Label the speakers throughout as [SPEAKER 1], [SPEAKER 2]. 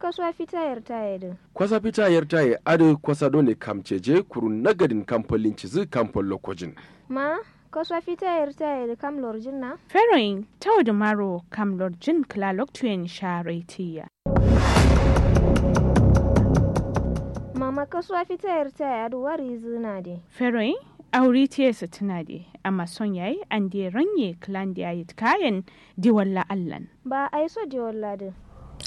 [SPEAKER 1] kasuwa fita yar taya din
[SPEAKER 2] kwasa fita yar taye adu kwasa done kamceje kuru nagadin kampolin cizi kampol lokojin
[SPEAKER 1] ma kasuwa fita yar taya da kam lorjin na
[SPEAKER 3] Feroin tau da maro kam lorjin klalok tuyen sharetiya.
[SPEAKER 1] mama kasuwa fita yar taya da wari zina de
[SPEAKER 3] Feroin auri tiyesa tuna de amma son yayi an de ranye klan da yayi kayan diwalla allan.
[SPEAKER 1] ba a yi so de walla din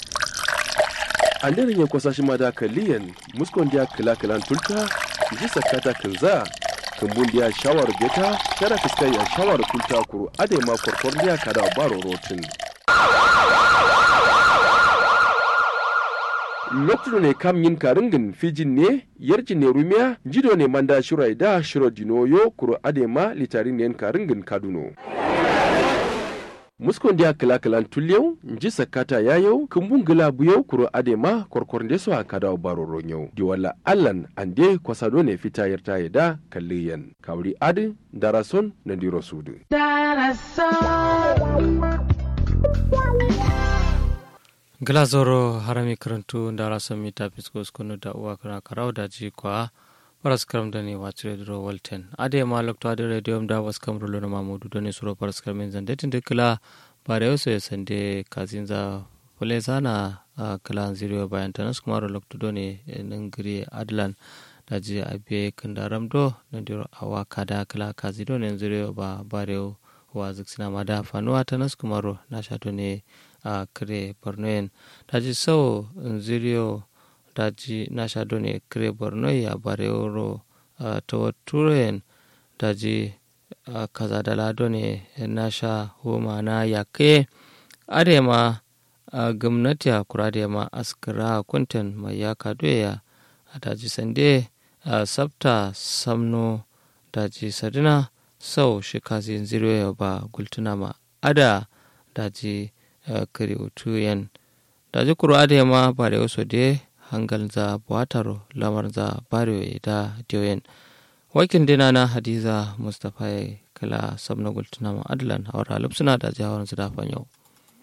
[SPEAKER 2] an daren ya kwasa shi ma da kaliyan muskon dia kila kilan tulta ji sakata kinza kumbun dia shawar beta kada fiskai ya shawar tulta kuru ade ma korkor dia kada baro rotin lokacin ne kam yin karingin fijin ne yarjin ne rumiya jido ne manda shirai da shiro dinoyo kuro adema litarin ne karingin kaduno muskon dia kila kilan tulyau nji sakata yayau kumbun gila buyau kuro adema korkor nde so akada baro ronyau di wala allan ande kwasado ne fita yarta yada kalliyan kawri adi darason na diro sudu
[SPEAKER 4] glazoro harami karantu ndara sami ta fisko skunu da uwa kana karau da ji kwa paras karam da ne wacce dro walten ade ma lokto ade radio da was kam rulo na mamudu da ne suro paras karam zan da tin kala bare yoso ya sande kazinza fule sana kala ziriyo bayan tanas kuma ro lokto do ne nan giri adlan da ji abe kandaram do na diro awa kada kala kazi do ne ziriyo ba bare wa ziksina ma da fanuwa tanas kuma ro na shato ne a kire bornoen daji sau ziriyo daji nasha done kire borno ya bareoro ta turen daji kaza dala done nasha homa na yake adema gwamnati a kura da ma askara kuntan mai yaka doya a daji sande sabta samno daji sadina sau shi kazi ziriyo ba gultuna ma ada daji kari utu yan da ji kuro ade ma bare wasu de hangal za buwataro lamar za bare da diyoyen wakin dina na hadiza mustapha ya kala sabna gultuna ma adlan haura lupsuna da jihar su dafan yau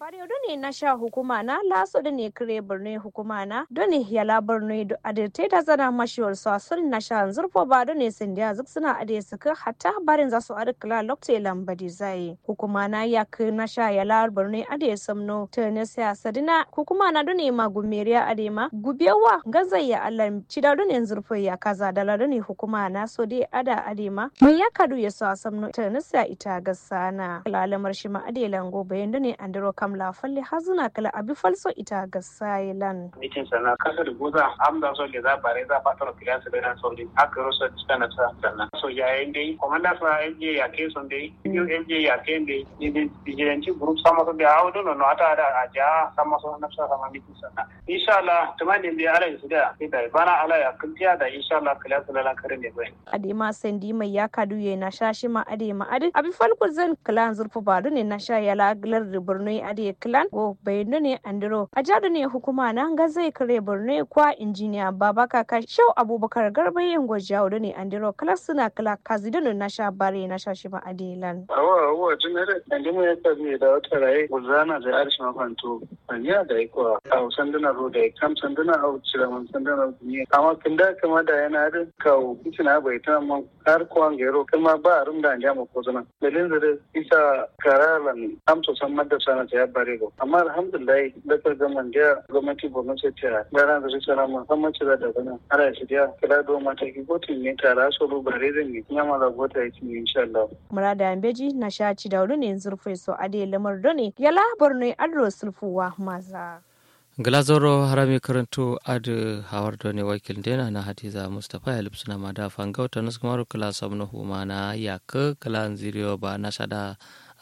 [SPEAKER 5] ne na sha hukuma na laso da ne kire birni hukuma na doni yala birni do adirte ta zana mashiwar su asul na sha zurfo ba doni sindiya zuk suna ade suka hatta barin za su adi kila lokte lambadi zai hukuma na ya ki na sha yala birni ade samno ta ne siya sadina hukuma na doni ma gumeriya ade ma gubewa gazai ya allah cida doni zurfo ya kaza dala doni hukuma na so dai ada ade ma mai ya kadu ya sa samno ta ne siya ita gasana lalamar shi ma ade lango bayan doni andiro kamla falle hali hazuna kala abi falso ita ga sailan
[SPEAKER 6] mitin sana kasa da goza amda so le za bare za patro kila su da so din aka roso tsana sa sana so ya ende komanda sa MJ ya ke son dai yo MJ ya ke ende ni vigilanti group sama so da awdo no ata da aja sama so na sa sama mitin sana insha Allah tumani bi ala su da ita bana ala ya kuntiya da insha Allah kila su da kare ne bai
[SPEAKER 5] adema sandi mai ya kadu ye na shashi ma adema adi abi falko zan klan zurfu badu ne na sha yala glar da burno adi klan go bayanu ne andiro a jadu ne hukuma na ga zai kare borno kwa injiniya baba kaka shau abubakar garba yin gwajawo da ne andiro kala suna kala kazidano na sha bare na sha shi ma adilan
[SPEAKER 6] awa awa jinare andimu ya tabi da wata rai guzana da arshi mafanto anya da iko a sanduna ro da kam sanduna a cira man sanduna ne amma kinda kama da yana da kawo kicina bai ta man har kuwan gero kuma ba rum da anja ko zana dalilin da isa karalan amso san madda sana ta ya bare go amma alhamdulillah da ka ga man da gwamnati borno ce ta gara da su sana musamman ce da bana ana shi da kira do mata ki gotin ne tara so ru bare da ne kuma ma da gota yake ne insha Allah
[SPEAKER 5] murada ambeji na shaci da ne zurfai so ade lamar done yala borno adro sulfuwa maza
[SPEAKER 4] glazoro harami karantu adu hawar ne wakil dena na hadiza mustapha ya lipsuna ma da fangauta nasu kuma kala sabna huma na yaka kala ziriyo ba na shada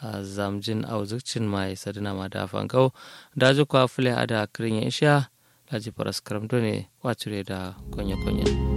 [SPEAKER 4] zamjin auzukcin mai sadina ma da fangau da ji kwa fule ada kirin ya isha da ji faras karamto ne wacire da konye-konye.